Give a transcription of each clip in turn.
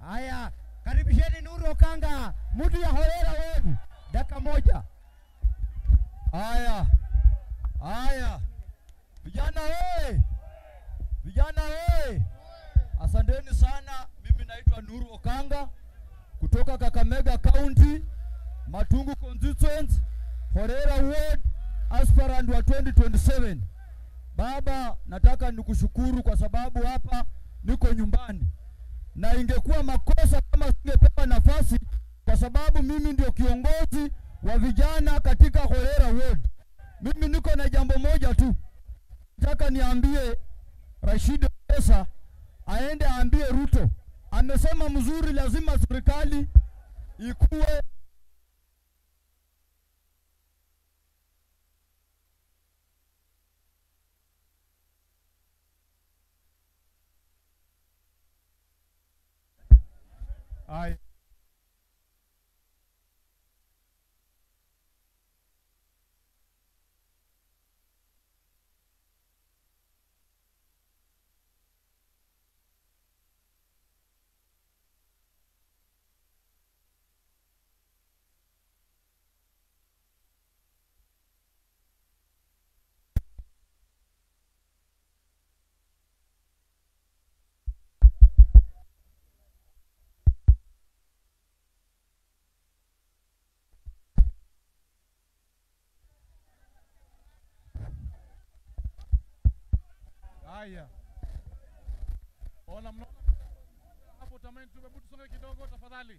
Haya, karibisheni Nuru Okanga, mtu ya Horera Ward, dakika moja. Haya, haya, vijana we, vijana we, asanteni sana. Mimi naitwa Nuru Okanga kutoka Kakamega County, Matungu constituency, Horera Ward, aspirant wa 2027. Baba, nataka nikushukuru kwa sababu hapa niko nyumbani, na ingekuwa makosa kama singepewa nafasi, kwa sababu mimi ndio kiongozi wa vijana katika Horera Ward. Mimi niko na jambo moja tu, nataka niambie Rashid Pesa aende aambie Ruto, amesema mzuri, lazima serikali ikuwe Haya. Haya. Ona mnaona hapo tamani tu hebu tusonge kidogo tafadhali.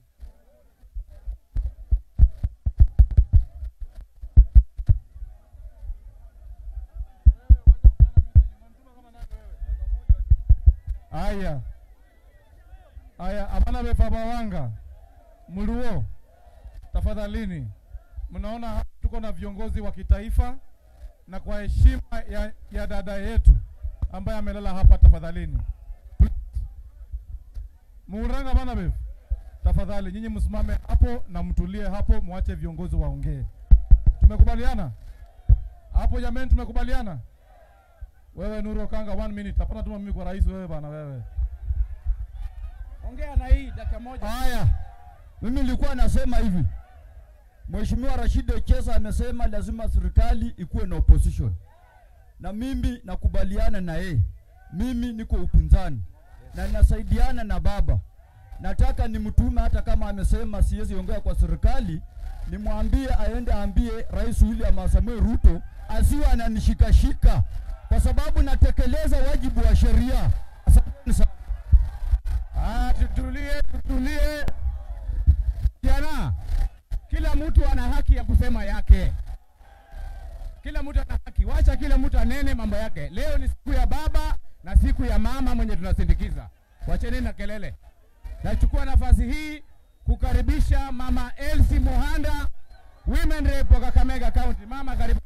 Haya. Haya, abana befabawanga muluo, tafadhalini. Mnaona hapa tuko na viongozi wa kitaifa, na kwa heshima ya, ya dada yetu ambaye amelala hapa, tafadhalini muuranga bana bev, tafadhali nyinyi msimame hapo na mtulie hapo, mwache viongozi waongee. Tumekubaliana hapo jameni? Tumekubaliana. Wewe Nuru Okanga, one minute. Hapana tuma mimi kwa rais, wewe bana, wewe Ongea na hii dakika moja. Haya, mimi nilikuwa nasema hivi, Mheshimiwa Rashid Echesa amesema lazima serikali ikuwe na opposition, na mimi nakubaliana na yeye. Mimi niko upinzani na nasaidiana na baba. Nataka nimtume, hata kama amesema siwezi ongea kwa serikali, nimwambie aende aambie Rais William Samoei Ruto asiwe ananishikashika, kwa sababu natekeleza wajibu wa sheria. Asanteni sana. Ah, tutulie, tutulie. Jana, kila mtu ana haki ya kusema yake. Kila mtu ana haki, wacha kila mtu anene mambo yake. Leo ni siku ya baba na siku ya mama mwenye tunasindikiza. Wacheni na kelele. Nachukua nafasi hii kukaribisha mama Elsie Mohanda, women rep wa Kakamega County. Mama, karibu.